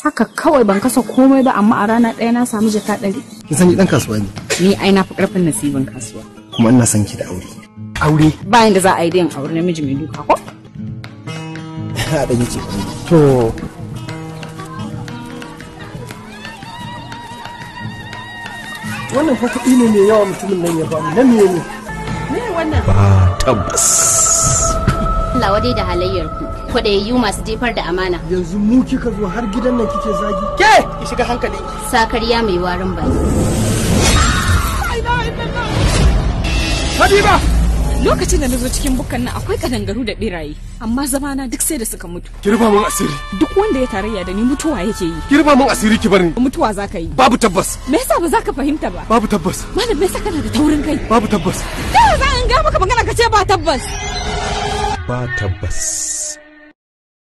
haka kawai ban kasa komai ba amma a rana ɗaya na samu jaka ɗari kin san ni dan kasuwa ne ni ai na fi ƙarfin nasibin kasuwa kuma ina son ki da aure aure bayan da za a yi da yin aure namiji mai duka ko a dan yace to wannan fa kuɗi ne mai yawa mutumin nan ya ba mu na me ne ba tabbas Allah wadai da halayyar ku kwaɗayayyu masu jefar da amana yanzu mu kika zo har gidan nan kike zagi ke ki shiga hankali sakarya mai warin baki Habiba lokacin da na zo cikin bukan nan akwai kadangaru da beraye amma zamana duk sai da suka mutu ki rufa mun asiri duk wanda ya tarayya da ni mutuwa yake yi ki rufa mun asiri ki bar ni mutuwa za ka yi babu tabbas me yasa ba za ka fahimta ba babu tabbas malam me yasa kana da taurin kai babu tabbas ta za in ga maka magana ka ce ba tabbas ba tabbas